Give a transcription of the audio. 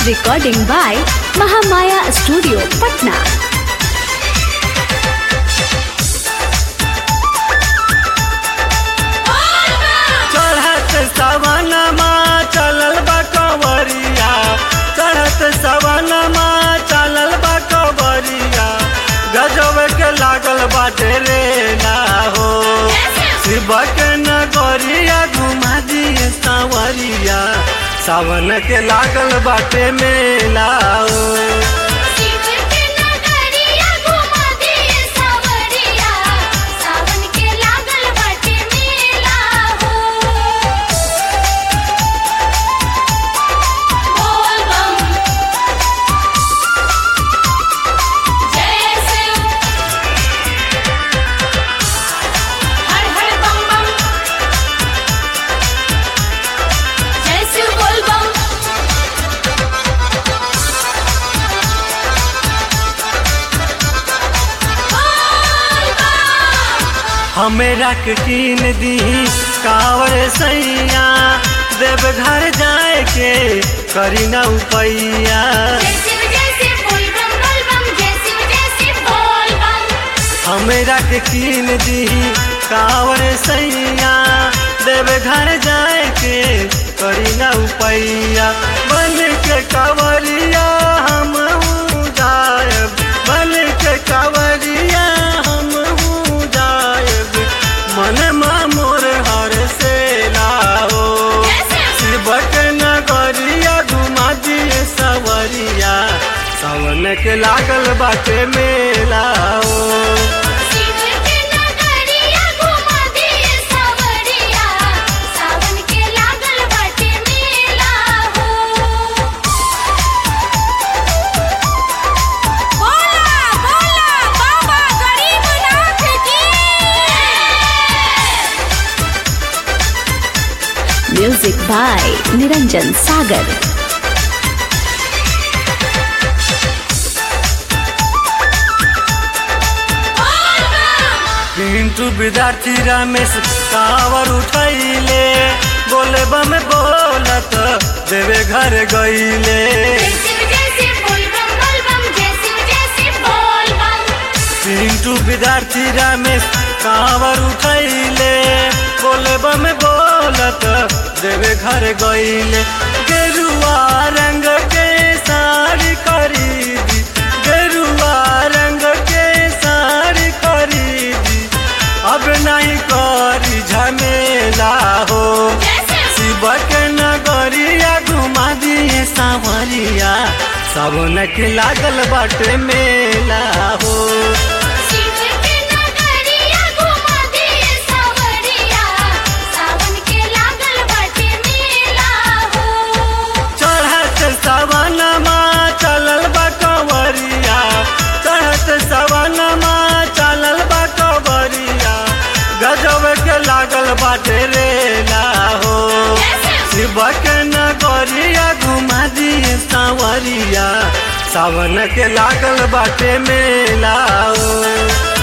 Recording by Mahamaya Studio, Patna. चढ़त सवनमा चलल बा कंवरिया चढ़त सवनमा चलल बा कंवरिया गजब के लागल बाटे रे ना हो शिव के नगरिया घुमा दिए सावरिया सावन के लागल बाटे मेला हो शिव के नगरिया घुमा दिए सावरिया सावन के लागल बाटे मेला हो बोल बम जय शिव हर हर बम बम जय शिव बोल बम बोल बम हमेरा के कीन दी कावर सैया देव घर जाए के करी न उपैया जय शिव जय शिव बोल बम बोल बम जय शिव जय शिव बोल बम हमेरा के कीन दी कावर सैया देव घर जाए के करी न उपैया बन के कावरिया हम जायब बन के कावरिया हम जायब मन मा मोर हर से लाओ जय शिव शिवक नगरिया घुमा दिए सवरिया सावन के लागल बाटे मेला ओ शिव के नगरिया घुमा दिए सावरिया सावन के लागल बाटे मेला हो बोला बोला बाबा गरीबनाथ की Music by Niranjan Sagar. Pintu विद्यार्थी रमेश कावर उठैले बोले बम बोलत देवे घर गईले जय शिव जय शिव बोल बम बोल बम जय शिव जय शिव बोल बम पिंटू विद्यार्थी रमेश कावर उठैले बोले बम बोलत देवे घर गईले गेरुआ रंग के साड़ी खरीदी गेरुआ रंग के साड़ी खरीदी अब नहीं करी झमेला हो जय शिव शिव के नगरिया घुमा दिए सावरिया सावन के लागल बाटे मेला हो शिव के नगरिया घुमा दिए सावरिया सावन के लागल बाटे मेला हो चढ़त सवनमा चलल बा कंवरिया चढ़त सवनमा चलल बा कंवरिया गजब के लागल बाटे रेला हो शिव के नगरिया घुमा दिए सावरिया सावन के लागल बाटे मेला हो